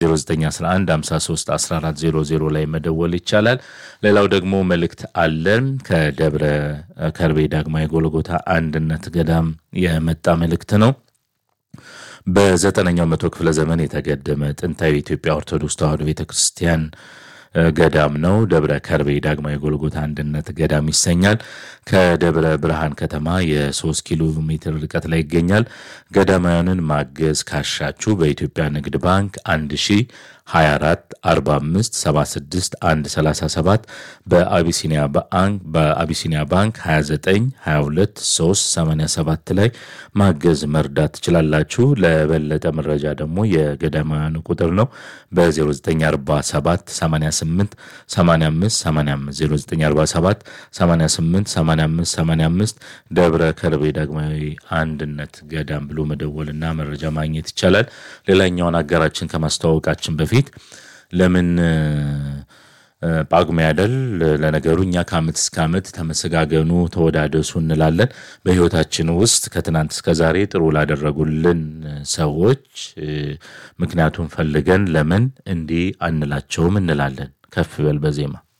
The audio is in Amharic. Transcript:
0911 53 1400 ላይ መደወል ይቻላል። ሌላው ደግሞ መልእክት አለን ከደብረ ከርቤ ዳግማዊ ጎልጎታ አንድነት ገዳም የመጣ መልእክት ነው። በዘጠነኛው መቶ ክፍለ ዘመን የተገደመ ጥንታዊ የኢትዮጵያ ኦርቶዶክስ ተዋሕዶ ቤተ ክርስቲያን ገዳም ነው። ደብረ ከርቤ ዳግማዊ ጎልጎታ አንድነት ገዳም ይሰኛል። ከደብረ ብርሃን ከተማ የሶስት ኪሎ ሜትር ርቀት ላይ ይገኛል። ገዳማውያንን ማገዝ ካሻችሁ በኢትዮጵያ ንግድ ባንክ 1024 45 76 137 በአቢሲኒያ ባንክ በአቢሲኒያ ባንክ 29 22 3 87 ላይ ማገዝ መርዳት ትችላላችሁ። ለበለጠ መረጃ ደግሞ የገዳማውያኑ ቁጥር ነው በ0947 88 85 85 0947 88 85 85 ደብረ ከርቤ ዳግማዊ አንድነት ገዳም ብሎ መደወልና መረጃ ማግኘት ይቻላል። ሌላኛውን አጋራችን ከማስተዋወቃችን በፊት ለምን ጳጉሜ አይደል? ለነገሩ እኛ ከዓመት እስከ ዓመት ተመሰጋገኑ፣ ተወዳደሱ እንላለን። በሕይወታችን ውስጥ ከትናንት እስከ ዛሬ ጥሩ ላደረጉልን ሰዎች ምክንያቱም ፈልገን ለምን እንዲህ አንላቸውም እንላለን። ከፍ በል በዜማ